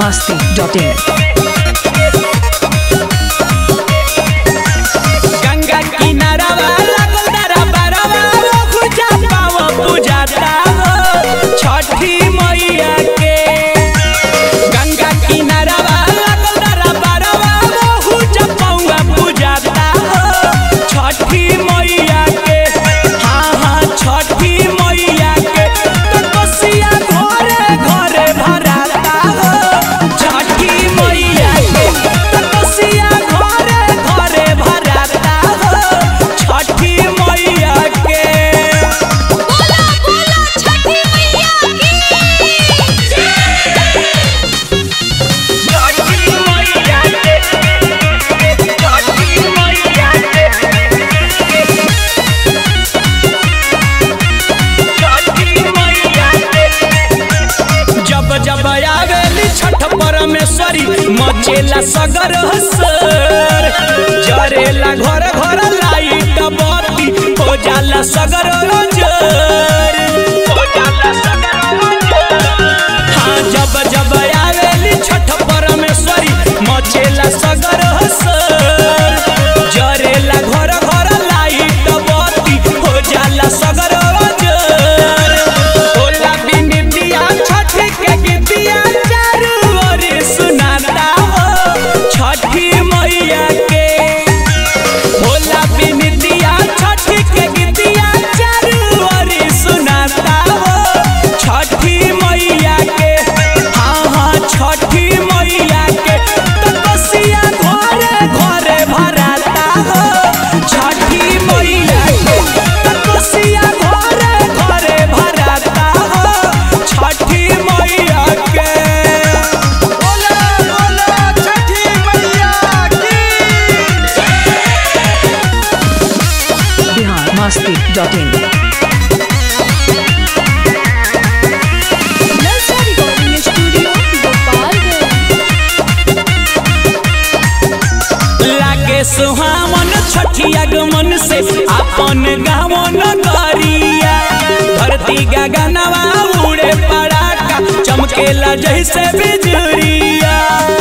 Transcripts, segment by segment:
masti.in. Ganga किनारावा लागल दरबारवा खुजा पाव पूजाता हो छठी मैया के गंगा किनारावा लागल दरबारवा खुजा पाव पूजाता हो छठी मैया के हाँ हाँ छठी मैया के तो कोसिया घरे घरे भराता हो छठी मैया के तो कोसिया घरे घरे भराता हो छठी मैया के बोला बोला छठी मैया की छठी मैया के छठी मैया के छठी मैया के जब जब आवेली छठ परमेश्वरी मचेला सगर हसर जरेला घर घर लाइट बत्ती हो जाला सगर जर हो जाला सगर हाँ जब जब आवेली छठ परमेश्वरी मचेला सगर हसर जरेला घर घर लाइट बत्ती हो जाला सगर जर होला बिनितिया छठ के गीतिया चारू ओर सुनाता हो छठी मैया के होला बिनितिया छठ के गीतिया चारू ओर सुनाता हो छठी मैया के हाँ हाँ छठी मैया के तो कोसिया घरे घरे भराता हो छठी मैया के तो कोसिया घरे घरे भराता हो छठी मैया के बोला बोला छठी मैया की Bihar masti.in. नलसा रिकॉर्डिंग स्टूडियो गोपालगंज लागे सुहावन छठी आगमन से अपन गावन करिया धरती गगनवा उड़े पड़ाका चमकेला जैसे बिजुरिया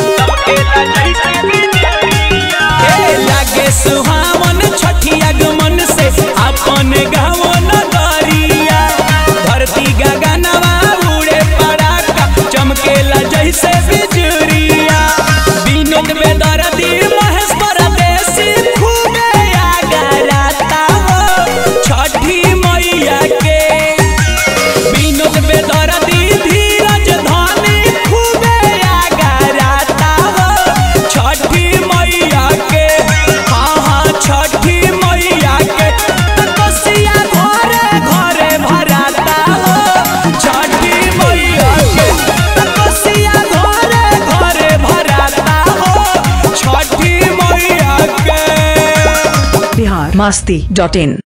ए, लागे सुहावन छठी आगमन से अपन गावन करिया धरती गगनवा उड़े पड़ाका चमकेला जैसे बिजुरिया विनोद बेदर्दी महेश परदेसी खूबे आगराता हो छठी मैया के विनोद बेदर्दी धीरज धनी खूबे आगराता हो छठी मैया के हाँ हाँ छठी मैया के तो कोसिया घरे घरे भराता हो छठी मैया के तो कोसिया घरे घरे भराता हो छठी मैया के Bihar masti.in.